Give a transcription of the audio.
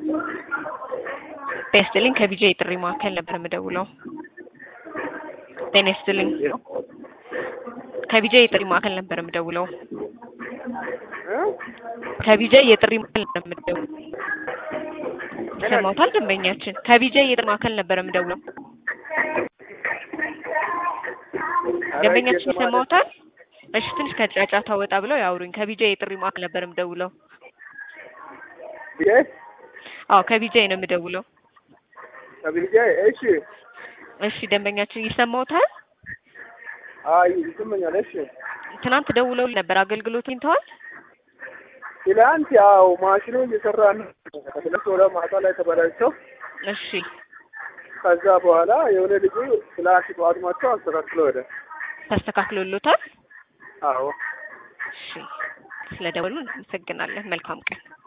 ጤና ይስጥልኝ ከቢጃ የጥሪ ማዕከል ነበር የምደውለው። ጤና ይስጥልኝ ከቢጃ የጥሪ ማዕከል ነበር የምደውለው። ከቢጃ የጥሪ ማዕከል ነበር የምደውለው። ይሰማዎታል? ደንበኛችን ከቢጃ የጥሪ ማዕከል ነበር የምደውለው። ደንበኛችን ይሰማዎታል? እሺ ትንሽ ከጫጫታ ወጣ ብለው ያውሩኝ። ከቢጃ የጥሪ ማዕከል ነበር የምደውለው። ቢጃይ አዎ ከቢጃ ነው የምደውለው። ከቢጃይ እሺ፣ እሺ ደንበኛችን ይሰማዎታል? አይ ይሰማኛል። እሺ ትናንት ደውለው ነበር አገልግሎት አግኝተዋል? ትላንት ያው ማሽኑ እየሰራ ነው። ከትላንት ወደ ማታ ላይ ተበላሽቶ እሺ ከዛ በኋላ የሆነ ልጁ ፍላሽ ጠዋት መጥቶ አስተካክሎ ሄደ። ተስተካክሎሎታል? አዎ እሺ ስለደወሉ እናመሰግናለን። መልካም ቀን